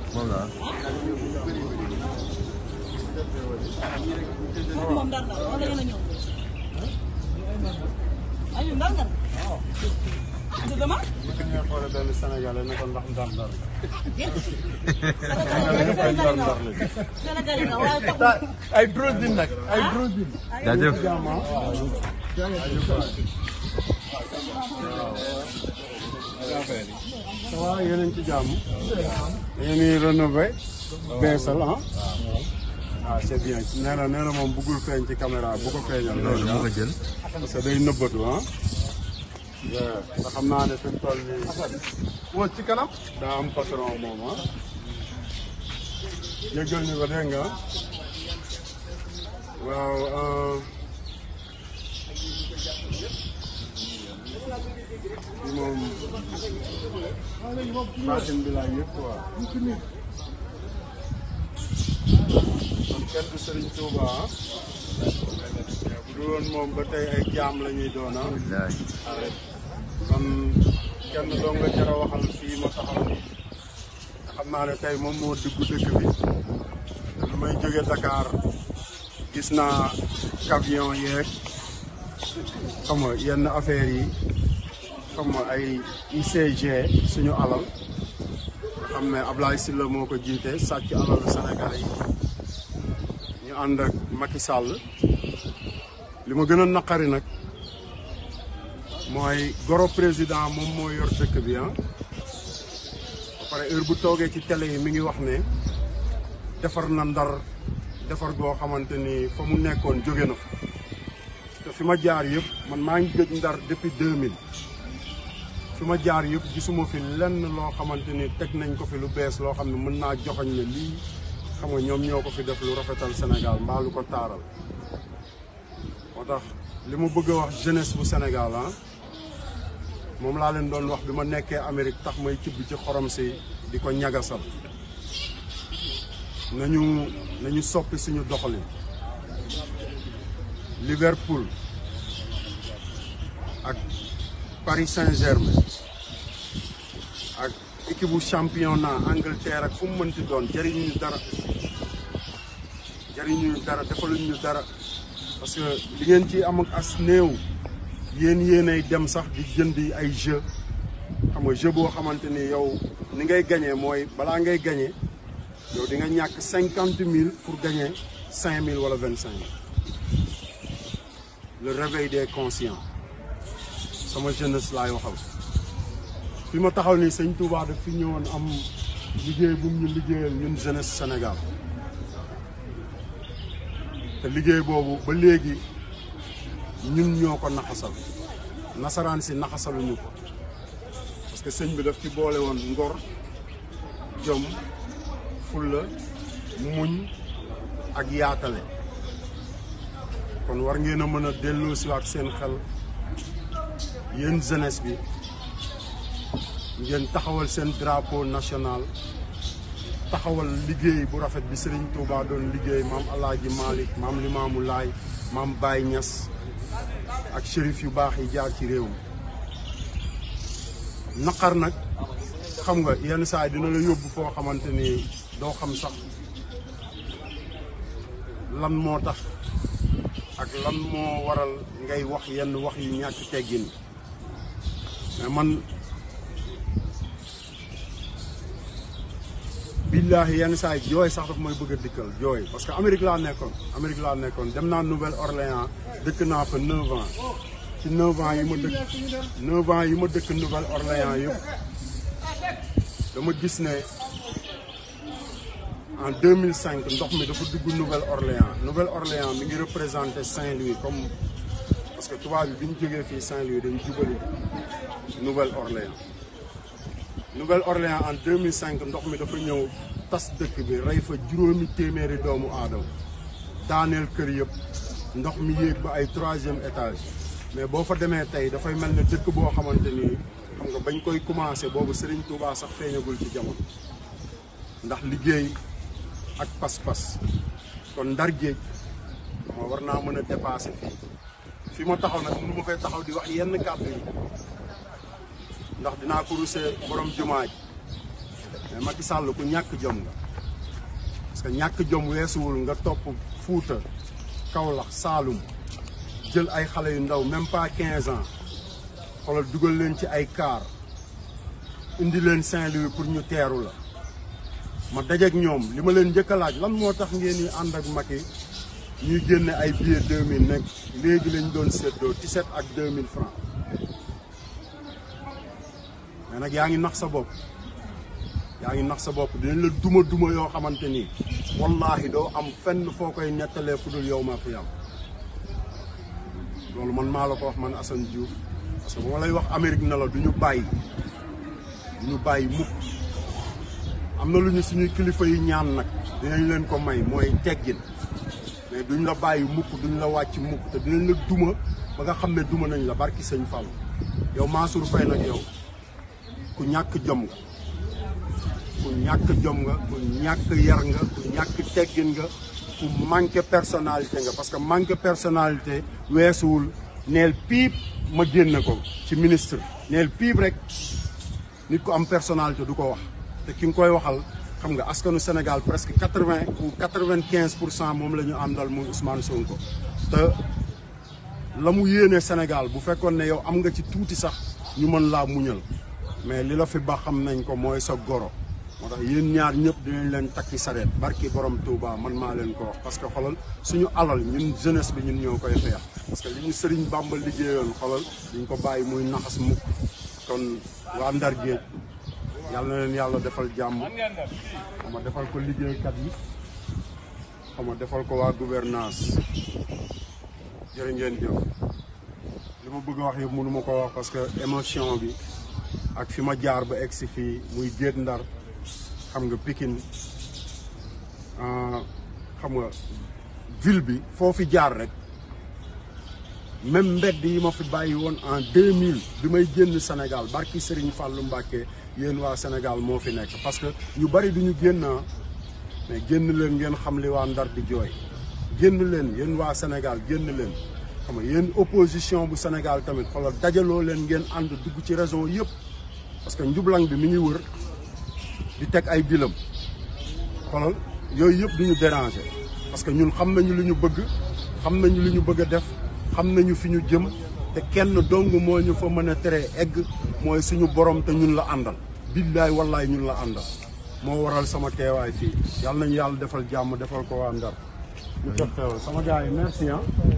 moom la moom ndar ndar wala ngeen a ñëw ayu ndar ndar du dama bëgg nga xoole benn Sénégalais ne ko ndax ndar ndar Sénégalais nga waaye taxul ay drosine nag ay drosine jaajëf jàmm ça va yéen a ngi ci jàmm yéen ngi rénové beesal ah ah c'est bien nee na nee na moom bëggul feeñ ci caméra bu ko feeñal loolu moo ko jël parce que day nëbbatu ah nga xam naa ne fi mu toll nii woo ci kanam daa am patron moom ah jéggal ñu ko dégg nga waaw bi moom baatin bi laa yëg quoi kon kenn du Serigne Touba ah bu dul woon moom ba tey ay jaam la ñuy doon ah billaay kon kenn doo nga jar a waxal fii ma taxaw nii xam naa ne tey moom moo dugg dëkk bi lu may jóge Dakar gis naa camion yeeg xam nga yenn affaires yi xam nga ay ICG suñu alal nga xam ne Ablaye Sylla moo ko jiite sàcc alalu Sénégalais yi ñu ànd ak Macky Sall li ma gën a naqari nag mooy goro président moom moo yor dëkk bi ah ba pare heure bu toogee ci télé yi mi ngi wax ne defar na ndar defar goo xamante ni fa mu nekkoon jóge na fa te fi ma jaar yëpp man maa ngi gëj ndar depuis 2000 fi ma jaar yëpp gisuma fi lenn loo xamante ni teg nañ ko fi lu bees loo xam ne mën naa joxoñ ne lii xam nga ñoom ñoo ko fi def lu rafetal Sénégal mbaa lu ko taaral moo tax li ma bëgg a wax jeunesse bu Sénégal ah moom laa leen doon wax bi ma nekkee Amérique tax may cibb ci xorom si di ko ñagasal nañu nañu soppi suñu doxalin Liverpool ak Paris Saint-Germain ak équipe bu championnat Angleterre ak fu mu mënti doon jëriñu ñu dara jëriñu ñu dara defaluñu ñu dara parce que li ngeen ci am ak as néew yéen yéenay dem sax di jëndi ay jeu xam nga jeu boo xamante ni yow ni ngay gañee mooy balaa ngay gañee yow di nga ñàkk cinquante mille pour gagner cinq mille wala vingt cinq le réveil des conscients sama jeunesse laay waxal fi ma taxaw nii sëñ Touba daf fi ñëwoon am liggéey bu mu ñu liggéeyal ñun jeunesse Sénégal te liggéey boobu ba léegi ñun ñoo ko naxasal nasaraan si naxasaluñu ko parce que sëñ bi daf ci boole woon ngor jom fulla muñ ak yaatale kon war ngeen a mën a delloo siwaat seen xel yéen jeunesse bi ngeen taxawal seen drapeau national taxawal liggéey bu rafet bi Serigne Touba doon liggéey maam Alaaji Malick maam Limaamu Laay maam Baye Niass ak shérif yu baax yi jaar ci réew mi naqar nag xam nga yenn saa yi dina la yóbbu foo xamante ni doo xam sax lan moo tax ak lan moo waral ngay wax yenn wax yu ñàkk teggin mais man billaahi yenn saa yi jooy sax daf mooy bëgg a dikkal jooy parce que Amérique laa nekkoon Amérique laa nekkoon dem naa Nouvelle-Orléans dëkk naa fa 9 ans ci 9 ans yi ma dëkk 9 ans yi ma dëkk Nouvelle-Orléans yëpp dama gis ne en 2005 ndox mi dafa dugg Nouvelle-Orléans Nouvelle-Orléans mi ngi représenté Saint-Louis comme parce que tubaab bi bi ñu jógee fii Saint-Louis dañu jubali Nouvelle-Orléans Nouvelle-Orléans en 2005 ndox mi dafa ñëw tas dëkk bi rey fa juróomi téeméeri doomu aadama daaneel kër yëpp ndox mi yéeg ba ay troisième étage mais boo fa demee tey dafay mel ne dëkk boo xamante ni xam nga bañ koy commencé boobu Serigne Touba sax feeñagul ci jamono ndax liggéey ak pas-pas kon ndar géej moo war naa mën a dépasser fii fi ma taxaw nag mënu ma fay taxaw di wax yenn kàddu yi ndax dinaa ko rusee borom jumaa ji mais Macky Sall ku ñàkk jom nga parce que ñàkk jom weesuwul nga topp Fuuta Kaolack Saalum jël ay xale yu ndaw même pas 15 ans xoolal dugal leen ci ay car indi leen Saint-Louis pour ñu teeru la ma dajeek ñoom li ma leen njëkk a laaj lan moo tax ngeen di ànd ak Macky ñuy génne ay billets 2000 nekk léegi lañ doon séddoo 17 ak 2000 francs mais nag yaa ngi nax sa bopp yaa ngi nax sa bopp dinañ la duma duma yoo xamante ni wallaahi doo am fenn foo koy nettalee fu dul yow ma fi am loolu man maa la ko wax man Assane Diouf parce que bu ma lay wax Amérique na la du ñu bàyyi du ñu bàyyi mukk am na lu ñu suñuy kilifa yi ñaan nag dinañ leen ko may mooy teggin mais duñ la bàyyi mukk duñ la wàcc mukk te dinañ la duma ba nga xam ne duma nañ la barki sëñ Fall yow Mansour Faye nag yow ku ñàkk jom nga ku ñàkk jom nga ku ñàkk yar nga ku ñàkk teggin nga ku manqué personnalité nga parce que manqué personnalité weesuwul neel piip ma génne ko ci ministre neel piip rek nit ku am personnalité du ko wax te ki nga koy waxal xam nga askanu Sénégal presque quatre vingt ou quatre vingt quinze pour cent moom la ñu àndal muy Ousmane Sonko te la mu yéene Sénégal bu fekkoon ne yow am nga ci tuuti sax ñu mën laa muñal mais li la fi ba xam nañ ko mooy sa goro moo tax yéen ñaar ñëpp dinañ leen takki sareet barki borom Touba man maa leen ko wax parce que xolal suñu alal ñun jeunesse bi ñun ñoo koy xeex parce que li ñu Sëriñ Bàmba liggéeyoon xolal duñ ko bàyyi muy naxas mukk kon waa Ndar Géej yàlla na leen yàlla defal jàmm xam nga defal ko liggéeykat yi xam nga defal ko waa gouvernance jërë ngeen jëf li ma bëgg a wax yëpp mënu ma ko wax parce que émotion bi ak fi ma jaar ba egg si fii muy Géej Ndar xam nga Pikine xam nga ville bi foo fi jaar rek même mbedd yi ma fi bàyyi woon en 2000 bi may génn Sénégal barki Serigne Fallou Mbacké yéen waa Sénégal moo fi nekk parce que ñu bari du ñu génn mais génn leen ngeen xam li waa Ndar di jooy génn leen yéen waa Sénégal génn leen xam nga yéen opposition bu Sénégal tamit xoolal dajaloo leen ngeen ànd dugg ci région yëpp parce que njublang bi mi ngi wër di teg ay bilam xoolal yooyu yëpp du ñu déranger parce que ñun xam nañu lu ñu bëgg xam nañu lu ñu bëgg a def xam nañu fi ñu jëm te kenn dong moo ñu fa mën a tere egg mooy suñu borom te ñun la àndal billaay wallaay ñun la àndal moo waral sama teewaay fii yàlla nañu yàlla defal jàmm defal ko waa Ndar ñu teg teewal sama gars yi merci ah